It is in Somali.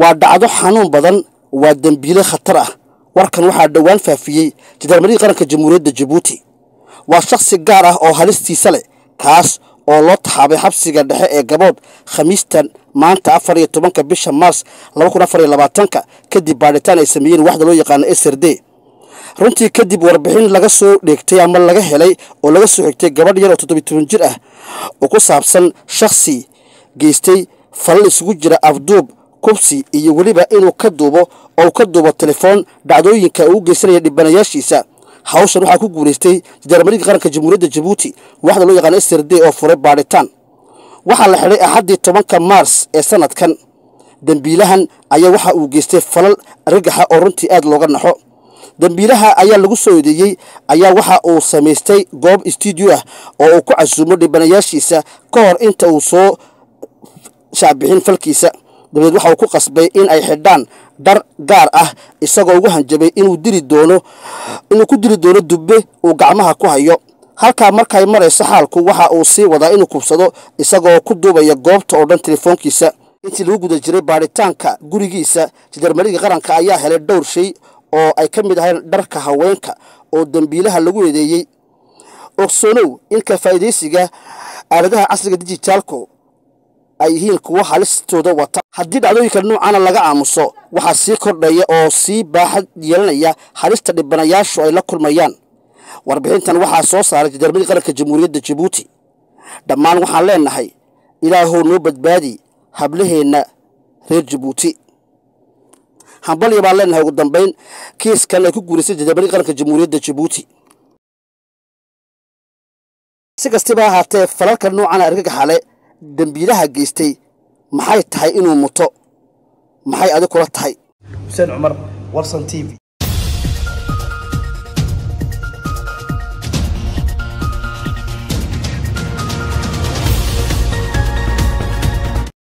waa dhacdo xanuun badan waa dembiile khatar ah warkan waxaa dhowaan faafiyey jandarmarii qaranka jamhuuriyadda jabuuti waa shakhsi gaar ah oo halistiisa leh kaas oo loo taxaabay xabsiga dhexe ee gabood khamiistan maanta afar iyo tobanka bisha maars laba kun afar iyo labaatanka kadib baadhitaan ay sameeyeen waxda loo yaqaano s r d runtii kadib warbixin laga soo dheegtay ama laga helay oo laga soo xigtay gabadh yar oo toddobiy toban jir ah oo ku saabsan shakhsi geystay falal isugu jira afduub kubsi iyo weliba inuu ka duubo oo ka duubo telefoon dhacdooyinka uu u geysanaya dhibanayaashiisa hawshan waxaa ku guulaystay jandarmariga qaranka jamhuuriyadda jabuuti waxda loo yaqaano s r d oo furay baadhitaan waxaa la xidhay axaddii tobanka maars ee sanadkan dembiilahan ayaa waxa uu geystay falal argagaxa oo runtii aad looga naxo dembiilaha ayaa lagu soo eedeeyey ayaa waxa uu samaystay goob stuudio ah oo uu ku casuumo dhibanayaashiisa ka hor inta uu soo shaacbixin falkiisa dabadeed waxa uu ku qasbay in ay xidhaan dhar gaar ah isagoo ugu hanjabay inuu dili doono inuu ku dili doono dubbe uu gacmaha ku hayo halkaa markay marayso xaalku waxa uu sii wadaa inuu kubsado isagoo ku duubaya goobta oo dhan telefoonkiisa intii lagu guda jiray baadhitaanka gurigiisa jandarmariga qaranka ayaa helay dhowr shay oo ay ka mid ahayn dharka haweenka oo dembiilaha lagu eedeeyey ogsoonow in ka faa'iidaysiga aaladaha casriga dijitaalku ay yihiin kuwo halistooda wata haddii dhacdooyinka noocana laga aamuso waxaa sii kordhaya oo sii baaxad yeelanaya halista dhibanayaashu ay la kulmayaan warbixintan waxaa soo saaray jandarmariga qaranka jamhuuriyadda jabuuti dhammaan waxaan leenahay ilaahow noo badbaadi hablaheenna reer jabuuti hambalya baan leenahay ugu dambayn kiiskan ay ku guulaystay jandarmariga qaranka jamhuuriyadda jabuuti si kastaba ahaatee falalka noocana argagaxale dembiilaha geystay maxay tahay inuu muto maxay adi kula tahay xuseen cumar warsan t v